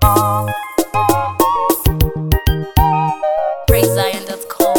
PraiseZion.com.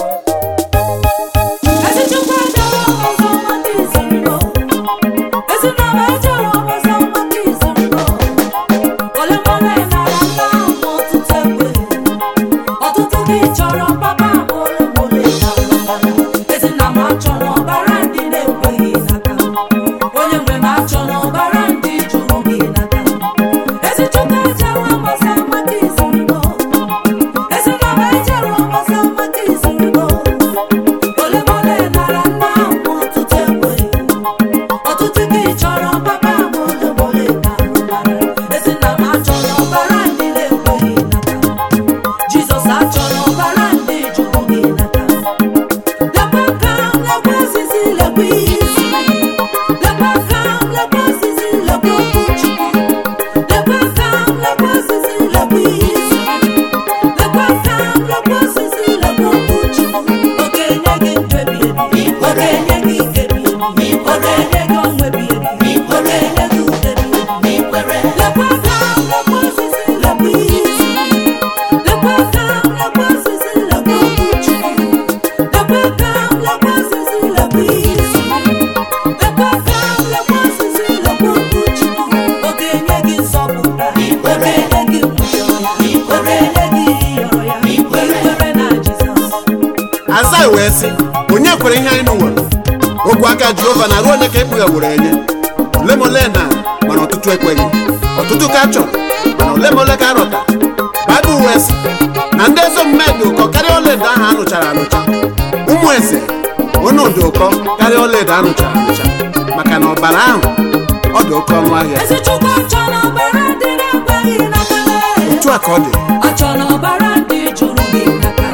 Ezi Chukwu ejere ọzọ maka iziriko. Ezi Nnaba ejere ọzọ maka iziriko. Ole ma ole nara nna m ọtụtụ egbe. Ọtụtụ gị chọrọ papa m ole ma ole na-alụbara. Ezi nna m achọrọ ọbara ndị na-ekweghị n'aka. Onye nwe m achọrọ ọbara ndị jụrụ gị n'aka. Ezi Chukwu ejere ọzọ maka iziriko. Ezi Nnaba ejere ọzọ maka iziriko. Ole ma ole nara nna m ọtụtụ egbe. Ọtụtụ gị chọrọ papa m ole ma ole na-alụbara. Ezi nna m achọrọ ọbara ndị na-ekweghị n'aka. Jizọs achọrọ ọbara ndị jụrụ gị n'aka. Lekwa aka m, lekwa osisi, lekwa ihe isi. Lekwa aka m, lekwa osisi, lekwa okwu Chukwu. Lekwa aka m, lekwa osisi, lekwa ihe isi. Lekwa aka m, lekwa osisi, lekwa okwu Chukwu. Ọ ga-enye gị ndụ ebighị ebi. Ọ ga-enye gị ike ebighị ebi. Ọ ga-enye gị ọṅụ ebighị ebi. Ọ ga-enye gị udo ebighị ebi. Lekwa aka m, lekwa osisi, lekwa ihe isi. Lekwa aka m, lekwa osisi, lekwa okwu Chukwu. Lekwa aka m, lekwa osisi, lekwa ihe isi. Lekwa aka m, lekwa osisi, lekwa okwu Chukwu. Ọ ga-enye gị nzọpụta. Ọ ga-enye gị nwụyọrọ ya. Ọ ga-enye gị iyọrọ ya. Ikwere na Jizọs. aza wee sị onye kwere ihe anyị nụwere ogwe aka jehova na ruo onye ka ekpughe enye ole ma ole na mana ọtụtụ ekweghị ọtụtụ ka a chọrọ mana ole ma ole ka a rọta baịbụl wee sị na ndị ezi omume dị ụkọ karịa ọlaedo ahụ anụchara anụcha ụmụ eze onye dị ụkọ karịa ọlaedo anụchara anụcha maka na ọbara ahụ ọ dị oke ọnụ ahịa Ezi Chukwu achọrọ ọbara ndị na-ekweghị n'aka otu a ka ọ dị achọrọ ọbara ndị jụrụ gị n'aka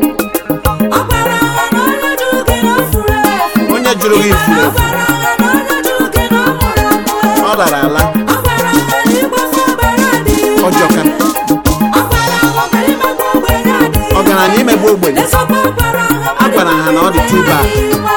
ọbara agha na onye jụrụ gị na o furu efu onye jụrụ gị ifuru efu ọbara agha na onye jụrụ gị na ọ mụrụ amụ ọ rara ala ọbara agha na ịgbafu ọbara adịghị ọjọka ọbara agha ka imegbu ogbenye adịghị ọgaranya imegbu ogbenye Esokwa ọbara agha A gwara ha na ọ dị too bad.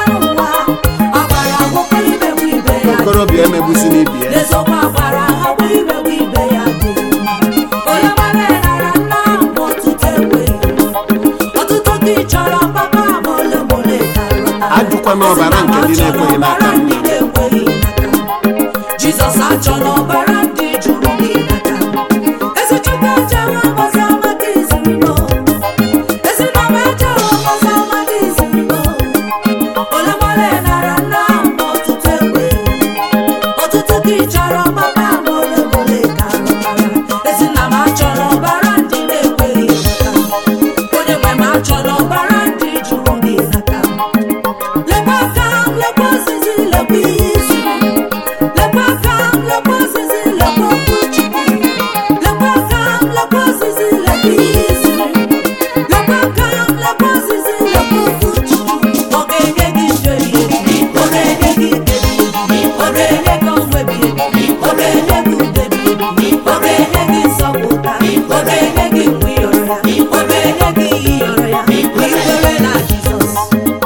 ọbara agwụkwọ imegbu ibe ya okorobịa emegbusi n'ibi ya Esokwa ọbara agha bụ imegbu ibe ya adịghị mma. Onye gbara nara nna m ọtụtụ egbe ọtụtụ gị chọrọ papa m ole ma ole ga-alọta. Ajụkwana ọbara nke ndị na-ekweghị n'aka Ọbara ndị na-ekweghị n'aka. Jizọs achọrọ ọbara ndị jụrụ gị n'aka ezi chukwu ejere ọgọzi amaka izirino ezi nama ejere ọgọzi amaka izirino ole ma ole nara nna m ọtụtụ egbe ọtụtụ gị chọrọ papa m ole ma ole ga-alọtara ezi nna m achọrọ ọbara ndị na-ekweghị n'aka onye nwe m achọrọ ọbara ndị jụrụ gị n'aka lekwa aka m lekwa osisi lekwa ihe isi lekwa aka m lekwa osisi lekwa okwu Chukwu lekwa aka m lekwa osisi lekwa ihe isi lekwa aka m lekwa osisi lekwa okwu Chukwu ọ ga-enye gị ndụ ebighị ebi ọ ga-enye gị ike ebighị ebi ọ ga-enye gị ọṅụ ebighị ebi ọ ga-enye gị udo ebighị ebi ọ ga-enye gị nsọpụta ọ ga-enye gị nwụyọrọ ya ọ ga-enye gị iyọrọ ya ikwere na Jizọs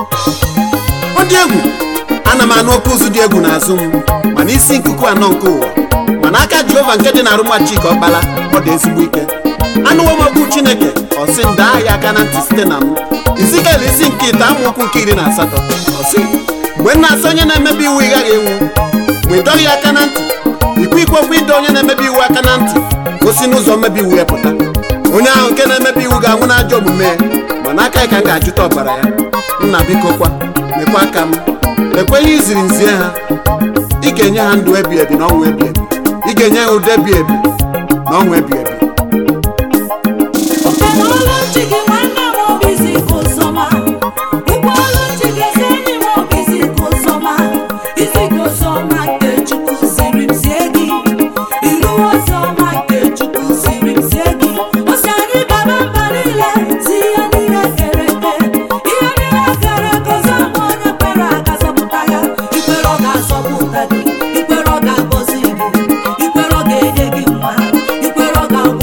ọ dị egwu ana m anụ oke ụzụ dị egwu n'azụ m mana isi nkuku anọ nke ụwa mana aka jehova nke dị na arụma chika ọkpala ọ dị ezigbo ike anụwo m okwu chineke ọ sị m daa ya aka na ntị site na m izikel isi nke ite amaokwu nke iri na asatọ ọ sị mgbe m na-asị onye na-emebi iwu ị gaghị enwu mgbe ị dọghị ya aka na ntị ikwu ikwu okwu ịdọ onye na-emebi iwu aka na ntị gosi n'ụzọ mmebi iwu ya pụta onye ahụ nke na-emebi iwu ga-anwụ n'ajọ omume ya mana aka ya ka m ga-ajụta ọbara ya nna biko kwa mekwa aka m lekwa ihe iziri nzie ha ị ga-enye ha ndụ ebi ebi na ọnwụ ebi ebi ị ga-enye ha ụdị ebi ebi na ọnwụ ebi ebi Ụkpana olu ntị gị nwanne m obi si ka ụzọma Ụkwụ olu ntị gị ezi enyi m obi si ka ụzọma Isi ka ụzọma nke Chukwu ziri m zie gị Iru ọzọma nke Chukwu ziri m zie gị O si anyị gaba mba niile zi ihe niile kere eke Ihe niile kere eke ọzọma onye kwere aga zọpụta ya Ikwere ọ ga-azọpụta gị Ikwere ọ ga-agọzi gị Ikwere ọ ga-enye gị nwa Ikwere ọ ga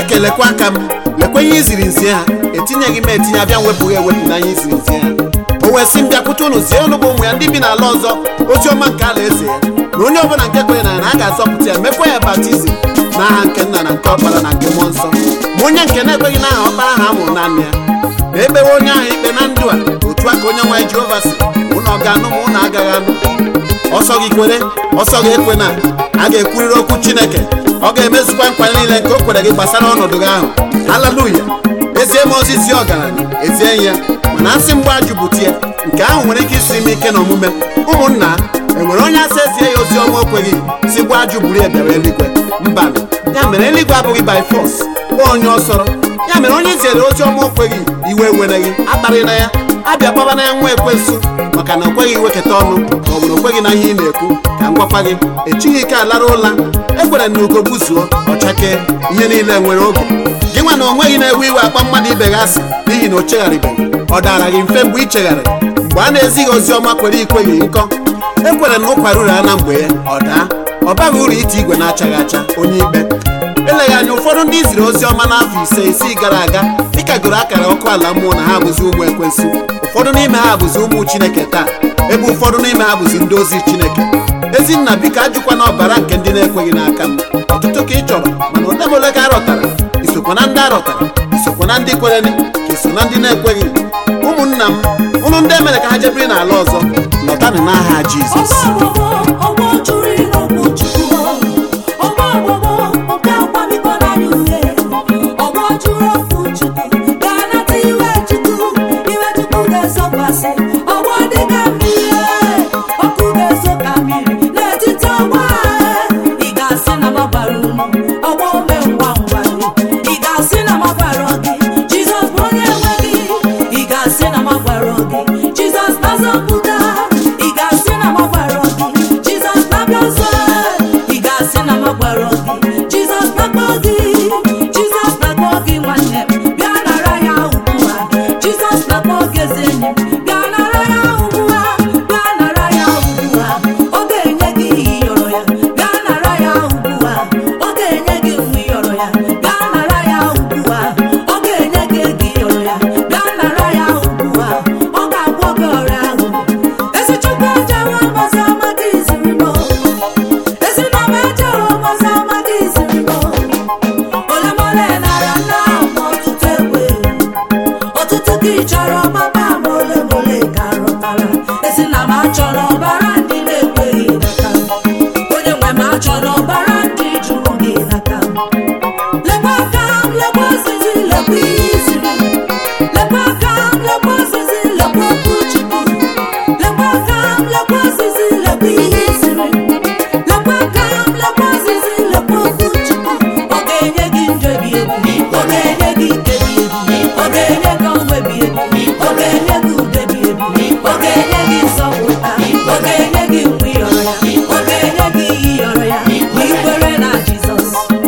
chineke lekwa aka m lekwa ihe iziri nzie ha etinyeghị m etinye abịa wepụghị ewepụ na ihe iziri nzie ha o wee sị m bịakwute unu zie unu bụ ụmụ ya ndị bi n'ala ọzọ ozi ọma nke ala eze ya na onye ọbụla nke kwenye na ya na a ga-azọpụta ya mekwa ya baptizim n'aha nke nna na nke ọkpara na nke mmụọ nsọ ma onye nke na-ekweghị n'aha ọkpara ha mụrụ naanị ya ma ekpewe onye ahụ ikpe na ndụ a otu a ka onye nwaanyị jehova si ụnụ ọ ga-anụ ma ụnụ agaghị anụ ọsọ gị kwere ọsọ gị ekwe na a ga-ekwurịrị okwu chineke ọ ga-emezukwa nkwa niile nke o kwere gị gbasara ọnọdụ gị ahụ haleluya ezie m ozizi ọgaranya ezie ya mana asị mgbe ajụbụtie nke ahụ nwere ike isi m ike n'omume ụmụnna enwere onye asị ezie ya ozi ọma okweghị si gwa ajụ buru ya bịara eluigwe mba ya mere eluigwe abụghị by force kpọọ onye ọsọrọ ya mere onye ziere ozi ọma okweghị iwe wereghị akparị na ya abịa kpaba na ya nwa ekwensu maka na o kweghị iwekọta ọnụ ma ọ bụ na o kweghị na ihe ị na-ekwu ka m gwakwa gị echighị ike alara ụla ekwere na ugo gbuzuo ọchake ihe niile nwere oge gị nwa na onweghị na-ewe iwe akpa mmadụ ibe gị asị n'ihi na o chegharịbeghị ọ dara gị mfe mgbe ị chegharịrị mgbe a na-ezighị ozi ọma kwere ikweghị nkọ ekwere na ụkwara uru na mgbe ya ọ daa ọ baghị uru ite igwe na-achaghị acha onye ikpe eleghị anya ụfọdụ ndị ziri ozi ọma n'afọ ise isii gara aga dịkagoro akara ọkụ ala mmụọ na ha bụzi ụmụ ekwensu ụfọdụ n'ime ha bụzi ụmụ chineke taa ebe ụfọdụ n'ime ha bụzi ndị ozi chineke ezinna biko ajụkwa na ọbara nke ndị na-ekweghị n'aka m ọtụtụ ka ị chọrọ mana odemole ka a rọtara isokwa na ndị a rọtara isokwa na ndị kwereni ka iso na ndị na-ekweghị ụmụnna m ụnụ ndị emere ka ha jebiri n'ala ọzọ lọtanụ n'aha jizọs ọgbọ ọgbọ jụrụ ịnọkwu chukwu ọgbọ ọgbọgbọ nke akwamiko n'anya uhie ọgbọ jụrụ okwu chukwu ga-anata iwe chukwu iwe chukwu ga-ezokwasị ọgbọ dịka mmiri ọkụ ga-ezo ka mmiri n'etiti ọgbọ ahụ ị ga-asị na magbara unu ọgbọ ome ngwa ngwa ị ga-asị na magbara gị jizọs bụ onye nwe gị ị ga-asị na magbara gị jizọs na-azọpụta ị ga-asị na magbara gị jizọs na-abịa ọzọ ị ga-asị na magbara gị jizọs na-akpọ gị jizọs na-akpọ gị nwanne m bịa nara ya ugbu a jizọs na-akpọ gị eze enyi m bịa nara ya ugbu a bịa nara ya ugbu a ọ ga-enye gị ihe ịyọrọ ya bịa nara ya ugbu a ọ ga-enye gị nwa ịyọrọ ya bịa nara ya ugbu a ọ ga-enye gị ego ịyọrọ ya bịa nara ya ugbu a ọ ga-agwọ gị ọrịa ahụ ezi chukwu ejewe mmasị amadi izirimo ezi nama ejewe mmasị amadi izirimo olemole nara nna ma ọtụtụ egbe ọtụtụ ka ị chọrọ papa ma olemole ka rụtara ezi na m achọrọ ọbara ndị na-ekweghị n'aka m onye nwe m achọrọ ọbara ndị jụrụ gị n'aka m lekwa aka m lekwa osisi lekwa ihe iziri lekwa aka m lekwa osisi lekwa okwu chukwu lekwa aka m lekwa osisi lekwa ihe iziri lekwa aka m lekwa osisi lekwa okwu chukwu ọ ga-enye gị ndụ ebi ebi ọ ga-enye gị ike ebi ebi ọ ga-enye gị ọnwụ ebi ebi ọ ga-enye gị udo ebi ebi ọ ga-enye gị nzọpụta ọ ga-enye gị mgbe ịyọrọ ya ọ ga-enye gị ihe ịyọrọ ya ma ị kwere na jizọs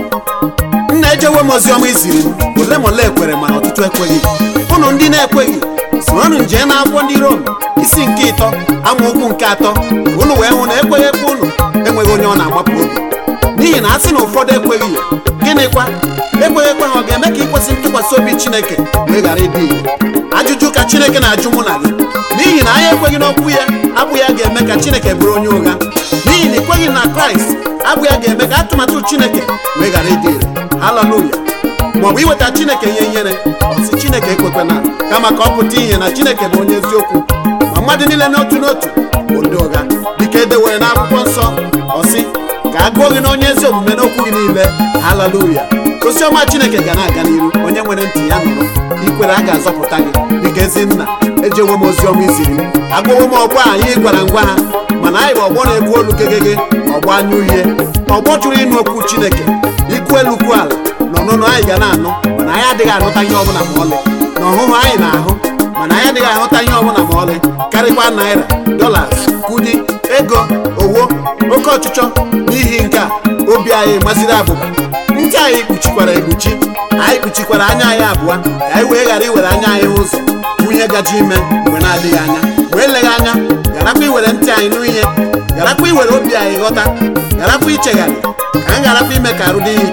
nna ejewe m oziọma iziri m ole ma ole ekwere mana ọtụtụ ekweghị ụnụ ndị na-ekweghị soronụ njee na akwụkwọ ndị rom isi nke ịtọ amaokwu nke atọ ka ụnụ wee hụ na ekweghị ekwe ụnụ enweghị onye ọ na-agbapụ obi n'ihi na a sị na ụfọdụ ekweghị ya gịnịkwa ekweghị ekwe ha ọ ga-eme ka ikwesị ntụkwasị obi chineke wee ghara ịdị ire ajụjụ ka chineke na-ajụ mụ na gị n'ihi na anyị ekweghị n'okwu ya abụ ya ga-eme ka chineke bụrụ onye ụgha n'ihi na ikweghị na kraịst abụ ya ga-eme ka atụmatụ chineke wee ghara ịdị ire haleluya maọbụ iweta chineke ihe nyere ọsị chineke ekwekwana kama ka ọ pụta ihe na chineke bụ onye eziokwu ma mmadụ niile n'otu n'otu bụ ndị ụgha dịka edewere n'akwụkwọ nsọ ọsị ka a gụọ gị na onye ezi omume n'okwu gị niile haleluya oziọma chineke ga na-aga n'iru onye nwere ntị ya nụrụ ikwere a ga-azọpụta gị dịka ezi nna ejewo m oziọma iziri m agụwo m ọgbọ a anyị gwara ngwa ha mana anyị bụ ọgbọ na-egbu olu gegege ọgbọ anya uhie ọgbọ chụrụ ịnụ okwu chineke ikwu elu kwu ala na ọnụnụ anyị ga na-anụ mana anyị adịghị ahụta ihe ọbụla ma ọlị na ọhụhụ anyị na-ahụ mana anyị adịghị ahụta ihe ọbụla ma ọlị karịkwa naira dolas kudi ego owo oke ọchịchọ n'ihi nke a obi anyị masịrị abụba ntị anyị kpuchikwara ekpuchi anyị kpuchikwara anya anyị abụọ ka anyị wee ghara iwere anya anyị ụzọ nwunye gaji ime mgbe na-adịghị anya wee eleghị anya garakwa iwere ntị anyị nụ ihe garakwa iwere obi anyị ghọta garakwa ichegharị ka anyị garakwa ime ka arụ dị ya ike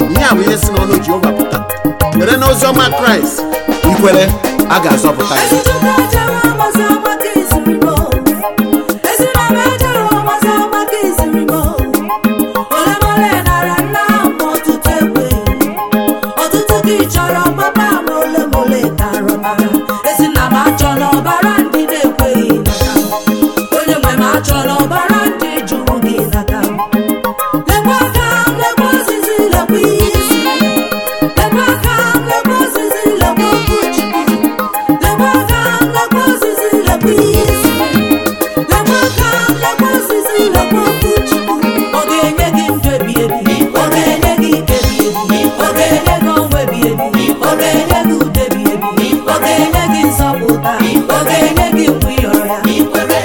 ihe a bụ ihe si n'ọnụ jehova pụta were n'ozi ọma kraịst ikwere a ga-azọpụta gị Ezichukwu ejere ọmọzi ọmaka izirigo ezi na m ejere ọmọzi ọmaka izirigo ole mole nara nna m ọtụtụ egbe ọtụtụ gị chọrọ papa m ole mole tara ọbara ezi na m achọ n'ọbara ndị na-ekweghị nata m onye nwe m achọ n'ọbara ndị jụrụ gị nata m lekwa aka m lekwa ozizi lekwa ihe isi lekwa aka m lekwa ozizi lekwa okwu Chukwu lekwa aka m lekwa ozizi lekwa ihe isi lekwa aka m lekwa ozizi lekwa okwu Chukwu ọ ga-enye gị ndụ ebi ebi ọ ga-enye gị ike ebi ebi ọ ga-enye gị ọnwa ebi ebi ọ ga-enye gị udo ebi ebi ọ ga-enye gị nzọpụta ọ ga-enye gị mgbe ị yọrọ ya ikwere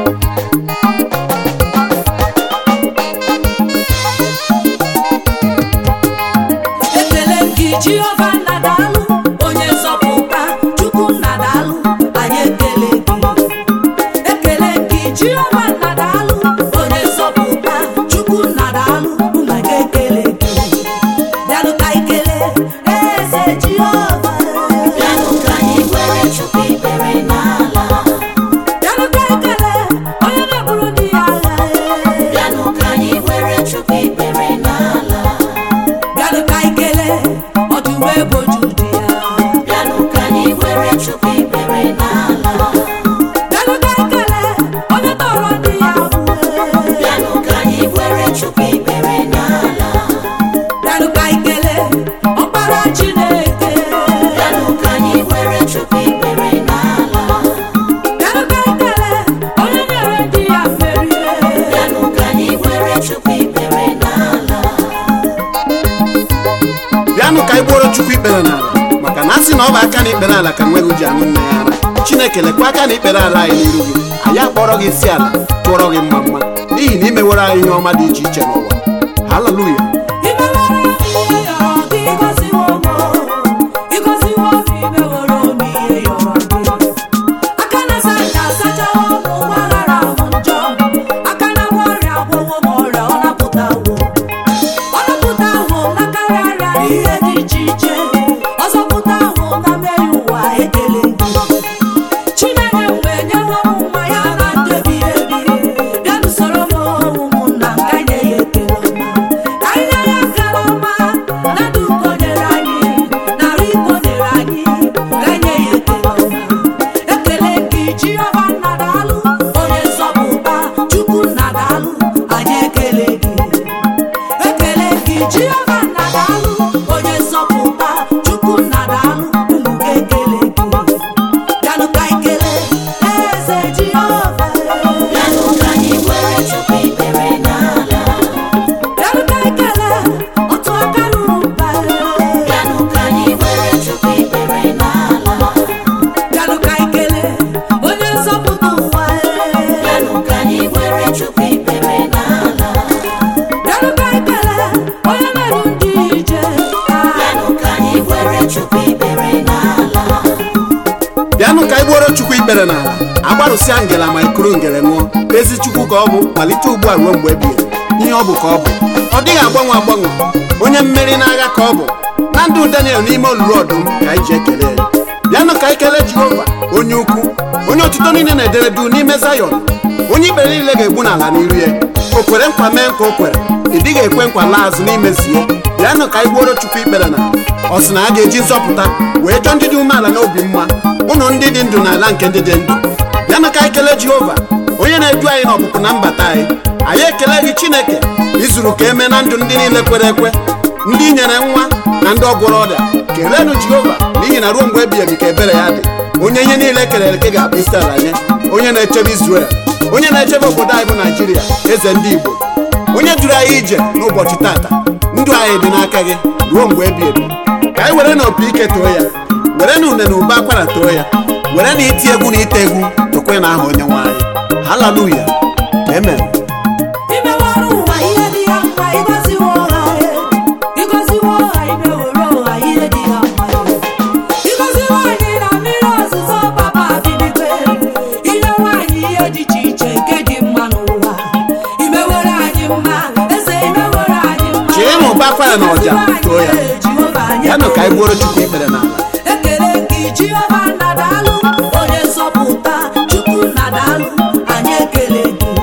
ekele gị jehova nna daalụ onye nzọpụta chukwu nna daalụ anyị ekele gị ekele gị jehova nna daalụ onye nzọpụta chukwu nna daalụ ụmụ gị ekele gị bịanụ ka ikele eze jehova Bịanụ ka anyị kwere Chukwu ikpere n'ala. bịanụ ka ikele onye na-eburu ndị ya agha Bịanụ ka anyị kwere Chukwu ikpere n'ala. bịanụ ka ikele ọdụm eboju dị ya Bịanụ ka anyị kwere Chukwu ikpere n'ala. bịanụ ka ikele onye tọrọ ndị ya abụọ Bịanụ ka anyị kwere Chukwu ikpere n'ala. bịanụ ka ikele ọkpara chineke Bịanụ ka anyị kwere Chukwu ikpere n'ala. bịanụ ka ikele onye nyere ndị ya mmeri Bịanụ ka anyị kwere Chukwu ikpere n'ala. bịanụ ka anyị gbuoro chukwu ikpere n'ala maka na a sị na ọ bụ aka na ikpere ala ka nweghị ji aṅụ nne ya ara chineke lekwa aka na ikpere ala anyị n'iru gị anyị akpọrọ gị isi ala tụọrọ gị mma mma n'ihi na imewere anyị ihe ọma dị iche iche n'ụwa haleluya imewere m ihe yọrọ gị ịgọziwo m ịgọziwo m imewere m ihe yọrọ gị aka na-asa ncha asachawo m ụgbọ aghara ahụ njọ aka na-agwọ ọrịa agwọwo m ọrịa ọ napụtawo ọ napụtawo m n'aka arịa ihe dị iche iche ọ zọpụtawo m na mmehie ụwa ekele gị chinenye mgbe nyewo m mmanya na ndụ ebighị ebi bịa n'usoro m ụmụnna m ka anyị nye ya ekele ọma ka anyị nye ya ekele ọma na ndụ uko nyere anyị narị iko nyere anyị ka anyị nye ya ekele ọma ekele gị jehova nna daalụ onye nzọpụta chukwu nna daalụ anyị ekele gị ekele gị jehova nna daalụ onye nzọpụta chukwu nna daalụ ụmụ gị ekele gị bịanụ ka ikele eze jehova Bịanụ ka anyị kwere Chukwu ikpere n'ala. bịanụ ka ikele otu aka ruru mba Bịanụ ka anyị kwere Chukwu ikpere n'ala. bịanụ ka ikele onye nzọpụta ụwa Bịanụ ka anyị kwere Chukwu ikpere n'ala. bịanụ ka ikele onye na-eru ndị ije Bịanụ ka anyị kwere Chukwu ikpere n'ala. bịanụ ka anyị gbuoro chukwu ikpere n'ala agbarụsịa ngela ma ikuru ngele ṅụọ ezi chukwu ka ọ bụ malite ugbu a ruo mgbe ebighị ihe ọ bụ ka ọ bụ ọ dịghị agbanwe agbanwe onye mmeri n'agha ka ọ bụ na ndụ daniel n'ime olulu ọdụm ka anyị ji ekele ya bịanụ ka anyị kelee jehova onye ukwu onye otuto niile na-edere du n'ime zayọn onye ikpere niile ga-egbu n'ala n'iru ya o kwere nkwa mee nkwa o kwere ị dịghị ekwe nkwa laa azụ n'imezie bịanụ ka anyị gbuoro chukwu ikpere na ọ sị na a ga-eji nzọpụta wee chọọ ndị dị umeala n'obi mma ụnụ ndị dị ndụ n'ala nke ndị dị ndụ bịanụ ka anyị kelee jehova onye na-edu anyị n'ọpụpụ na mbata anyị anyị ekele gị chineke izuru ka eme na ndụ ndị niile kwere ekwe ndị nyere nwa na ndị ọgwụrụ ọrịa keleenụ jehova n'ihi na ruo mgbe ebighị ebi ka ebere ya dị onye ihe niile kelere eke ga-abụ isi ala nye onye na-echebe izrel onye na-echebe obodo anyị bụ naijiria eze ndị igbo onye duru anyị ije n'ụbọchị tata ndụ anyị dị n'aka gị ruo mgbe ebi ebi ka anyị were na opi ike too ya were na une na ụba akwara too ya were na iti egwu na ite egwu tokwe na aha onye nwe anyị haleluya amen imewere ụwa ihe dị ya mma ịgọziwo ha ịgọziwo ha imewere ụwa ihe dị ya mma ịgọziwo anyị na mmiri ọzụzọ papa bibikwe inyewe anyị ihe dị iche iche nke dị mma n'ụwa imewere anyị mma eze imewere anyị mma chee na ụba akwara ya na ọja too ya yanụ ka anyị gbuoro chukwu ikpere n'ala ekele gị jehova nnadalụ onye nzọpụta chukwu nnadalụ anyị ekele gị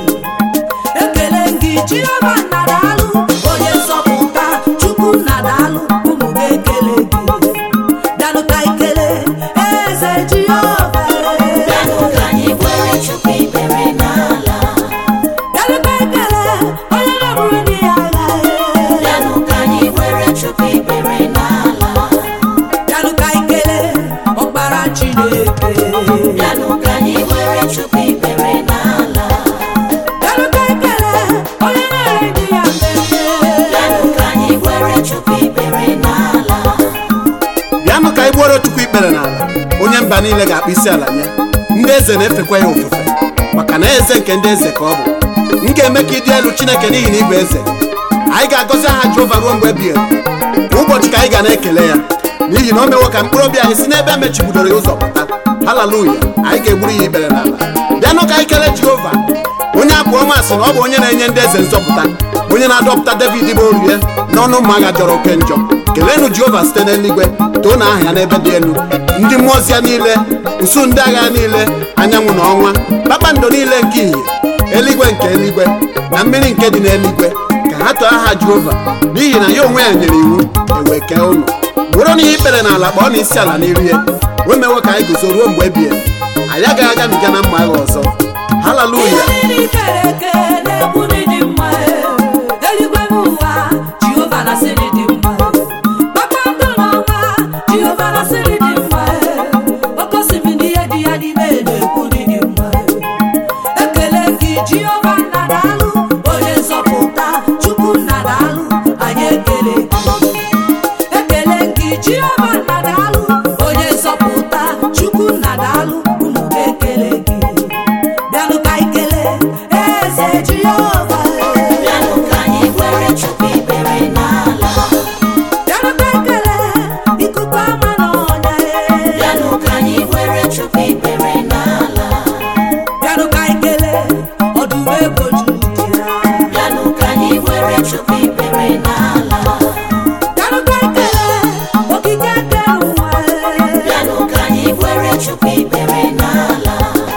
ekele gị jehova nnadalụ onye nzọpụta chukwu nnadalụ ụmụ gị ekele gị bịanụ ka ikele eze jehova Bịanụ ka anyị kwere Chukwu ikpere n'ala. bịanụ ka ikele onye na-eburu ndị ya agha Bịanụ ka anyị kwere Chukwu ikpere n'ala. bịanụ ka ikele ọkpara chineke Bịanụ ka anyị kwere Chukwu ikpere n'ala. bịanụ ka ikele onye na-ere ndị ya mmemme Bịanụ ka anyị kwere Chukwu ikpere n'ala. bịanụ ka anyị gbuoro chukwu ikpere n'ala onye mba niile ga-akpụ isi ala nye ndị eze na-efekwa ya ofufe maka na eze nke ndị eze ka ọ bụ m ga-eme ka ị dị elu chineke n'ihi na ị bụ eze anyị ga-agọzi aha jehova ruo mgbe ebighị ebi kwa ụbọchị ka anyị ga na-ekele ya n'ihi na o mewo ka mkpụrụ obi anyị si n'ebe emechibidoro ya ụzọ pụta haleluya anyị ga-egburu ya ikpere n'ala bịanụ ka anyị kelee jehova onye abụ ọma sị na ọ bụ onye na-enye ndị eze nzọpụta onye na-adọpụta david bụ orie n'ọnụ ụmụ agha jọrọ oke njọ keleenụ jehova site n'eluigwe too na aha ya n'ebe dị elu ndị mmụọ ozi ya niile usu ndị agha niile anyanwụ na ọnwa kpakpando niile nke ìhè eluigwe nke eluigwe na mmiri nke dị n'eluigwe ka ha too aha jehova n'ihi na ya onwe ya nyere iwu ewee kee ụnụ bụrụ na ihe ikpere n'ala kpọọ na isi ala n'iru ya o mewo ka anyị guzo ruo mgbe ebighị ebi. anyị agaghị agabiga na mma agha ọzọ haleluya Mmiri kere eke na-ekwu na ịdị mma eluigwe bụ ụwa Jehova na sị na ịdị mma kpakpando n'ọnwa Jehova na sị na ịdị mma oke osimiri ihe dị ya n'ime na-ekwu na ịdị mma ekele gị Jehova nnadalụ onye nzọpụta Chukwu nnadalụ anyị ekele gị ekele gị Jehova nnadalụ onye nzọpụta Chukwu nnadalụ ụmụ gị ekele gị bịanụ ka ikele eze Jehova Bịanụ ka anyị kwere Chukwu ikpere n'ala. bịanụ ka ikele ikuku ama n'ọnya Bịanụ ka anyị kwere Chukwu ikpere n'ala. bịanụ ka ikele ọdụm ebo Judia Bịanụ ka anyị kwere Chukwu ikpere n'ala. bịanụ ka ikele okike nke ụwa Bịanụ ka anyị kwere Chukwu ikpere n'ala.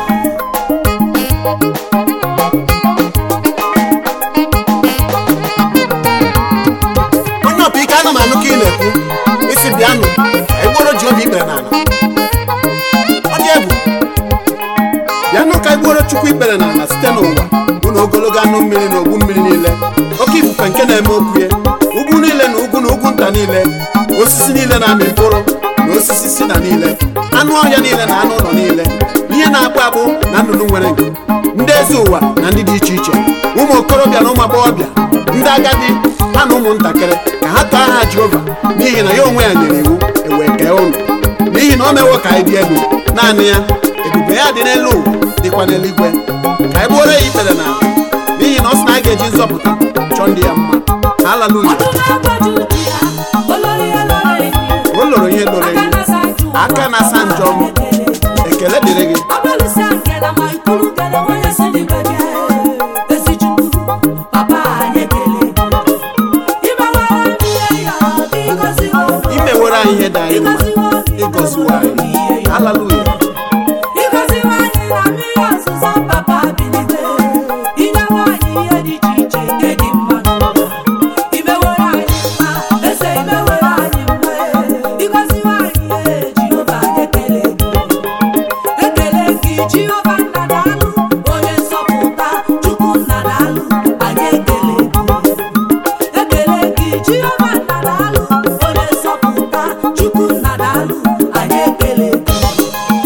onye ọpa ike ana m anụ ka ị na-ekwu isi bịanụ ka anyị gbuoro jehova ikpere n'ala ọ dị egwu bịanụ ka anyị gbuoro chukwu ikpere n'ala site n'ụwa bụ na ogologo anụ mmiri na ogbu mmiri niile oke ifufe nke na-eme okwu ya ugwu niile na ugwu na ugwu nta niile osisi niile na-amị mkpụrụ na osisi si na niile anụ ọhịa niile na anụ ụlọ niile ihe na-akpụ akpụ na nnụnụ nwere nku ndị eze ụwa na ndị dị iche iche ụmụ okorobịa na ụmụ agbọghọbịa ndị agadi ha na ụmụntakịrị ka ha too aha jehova n'ihi na ya onwe ya nyere iwu ewee kee ụnụ n'ihi na o mewo ka anyị dị elu naanị ya ebube ya dị n'elu ụwa dịkwa n'eluigwe ka anyị gbuoro ya ikpere n'ala n'ihi na ọ sị na a ga-eji nzọpụta chọọ ndị ya mma haleluya ọdụm ebo Judia olori ya lọrọ enyi o loro ihe loro aka enyi na-asa njọ aka na-asa njọ m ekele dịrị gị Abẹ́lísí àǹkẹ́lá máa ikúrú kẹlẹ́ wọ́n yẹ sí ní gbẹ̀bí ẹ̀. Èsì jùlọ, bàbá ayé kele. Ibẹ̀ wá wá ní ẹ̀yà bí gọ́sí wọ́n. imewere anyị ihe dị anyị mma ịgọziwo anyị haleluya Ịgọzi nwanyị na mmiri ọzụzọ papa bilite. Inye nwanyị ihe dị iche iche nke dị mma n'ụwa. Imewere anyị mma, eze imewere anyị mma. Ịgọzi nwanyị ihe Jehova anyị ekele gị. ekele gị jehova nna daalụ onye nzọpụta chukwu nna daalụ anyị ekele gị ekele gị jehova nna daalụ onye nzọpụta chukwu nna daalụ anyị ekele gị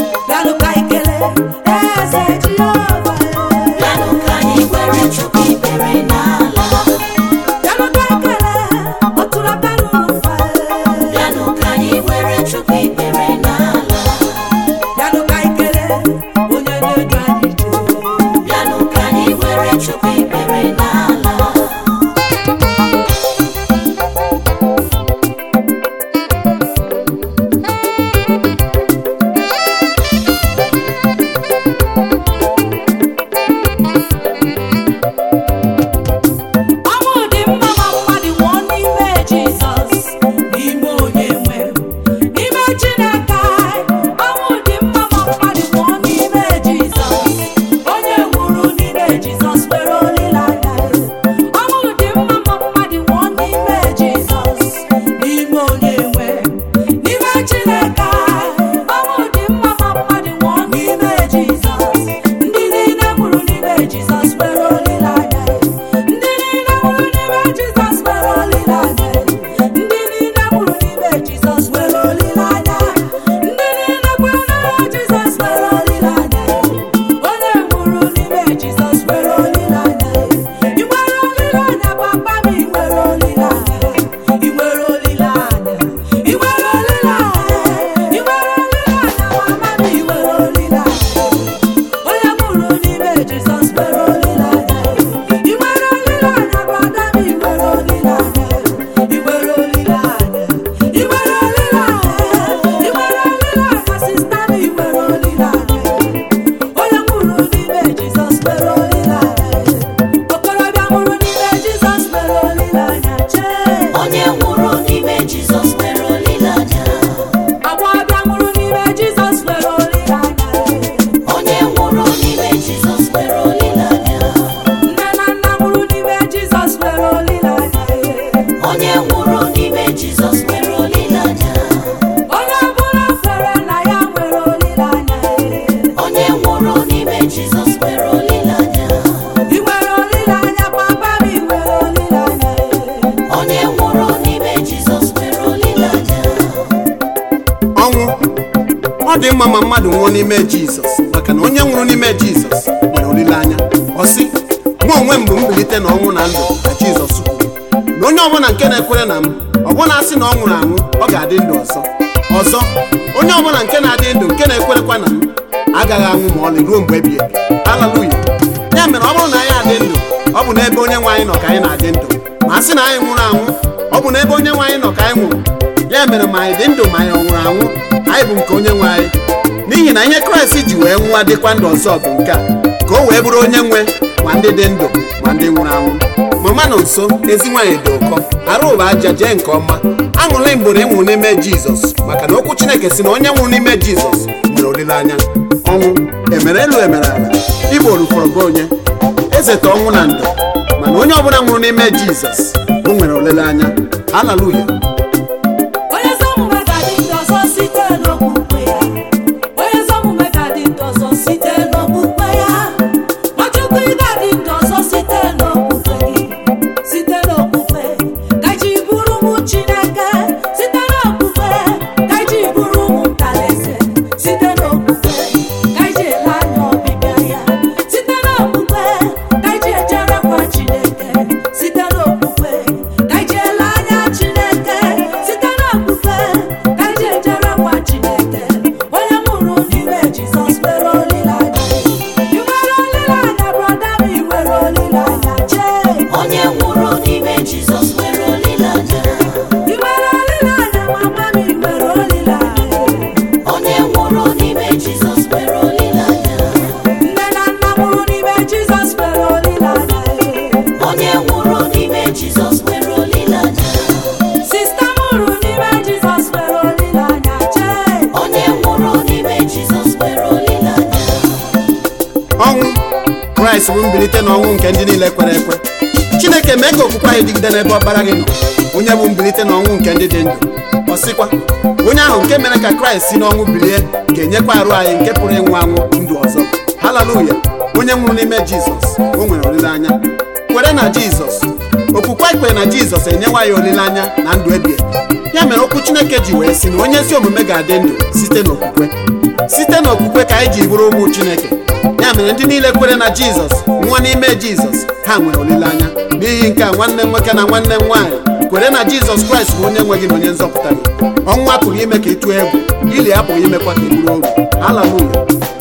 mma ma mmadụ nwụọ n'ime jizọs maka na onye nwụrụ n'ime jizọs nwere olileanya ọ sị mụ onwe m bụ mbilite na ọnwụ na ndụ ka jizọs kwuru na onye ọbụla nke na-ekwere na m ọbụna asị na ọ nwụrụ anwụ ọ ga-adị ndụ ọzọ ọzọ onye ọbụla nke na-adị ndụ nke na-ekwerekwa na m agaghị anwụ ma ọlị ruo mgbe ebighị ebi haleluya ya mere ọ bụrụ na anyị adị ndụ ọ bụ n'ebe onye nwe anyị nọ ka anyị na-adị ndụ ma a sị na anyị nwụrụ anwụ ọ bụ n'ebe onye nwe anyị nọ ka anyị nwụrụ ya mere ma anyị dị ndụ ma anyị ọ nwụrụ anwụ anyị bụ nke onye nwe anyị n'ihi na ihe kraịst ji wee nwụọ dịkwa ndụ ọzọ bụ nke a ka o wee bụrụ onye nwe ma ndị dị ndụ ma ndị nwụrụ anwụ mama nọ nso ezi nwaanyị dị ụkọ arụ ụba aja jee nke ọma aṅụrị mgbere ịnwụ n'ime jizọs maka na okwu chineke si na onye nwụrụ n'ime jizọs nwere olileanya ọnwụ emere elu emere ala ịbụ orufọrọ gị onye ezeta ọnwụ na ndụ mana onye ọbụla nwụrụ n'ime jizọs o nwere olileanya haleluya onye ezi omume ga-adị ndụ ọzọ site n'okpukpe ya onye ezi omume ga-adị ndụ ọzọ site n'okpukpe ya nwachukwu ị ga-adị ndụ ọzọ site n'okpukpe gị site n'okpukpe ka ji bụrụ ụmụ chineke site n'okpukpe ka ji bụrụ ụmụ ntalaeze site n'okpukpe ka ji ele anya ọbịbịa ya site n'okpukpe ka ji ejerekwa chineke site n'okpukpe ka ji ele anya chineke site n'okpukpe ka ji ejerekwa chineke onye mụrụ n'ime jizọs nwere olileanya ị nwere olileanya brọda m ị nwere olileanya jee onye nwụrụ n'ime jizọs nwere olileanya ị nwere olileanya mama m ị nwere olileanya onye nwụrụ n'ime jizọs nwere olileanya nne na nna mụrụ n'ime jizọs nwere olileanya onye nwụrụ n'ime jizọs nwere olileanya sista mụrụ n'ime jizọs nwere olileanya jee onye nwụrụ n'ime jizọs nwere olileanya ọnwụ kraịst bụ mbilite n'ọnwụ nke ndị niile kwere ekwe chineke mee ka okwukwe anyị dịgide n'ebe ọkpara gị nọ onye bụ mbilite n'ọnwụ nke ndị dị ndụ ọ sịkwa onye ahụ nke mere ka kraịst si n'ọnwụ bilie ga-enyekwa arụ anyị nke pụrụ ịnwụ anwụ ndụ ọzọ haleluya onye nwụrụ n'ime jizọs o nwere olileanya kwere na jizọs okwukwe anyị kwere na jizọs enyewa anyị olileanya na ndụ ebighị ebi. ya mere okwu chineke ji wee sị na onye ezi omume ga-adị ndụ site n'okwukwe site n'okwukwe ka anyị ji bụrụ ụmụ chineke ya mere ndị niile kwere na jizọs nwụọ n'ime jizọs ha nwere olileanya n'ihi nke a nwanne m nwoke na nwanne m nwaanyị kwere na jizọs kraịst bụ onye nwe gị na onye nzọpụta gị ọnwụ apụghị ime ka ị tụọ egwu ili apụghị imekwa ka ị bụrụ oru haleluya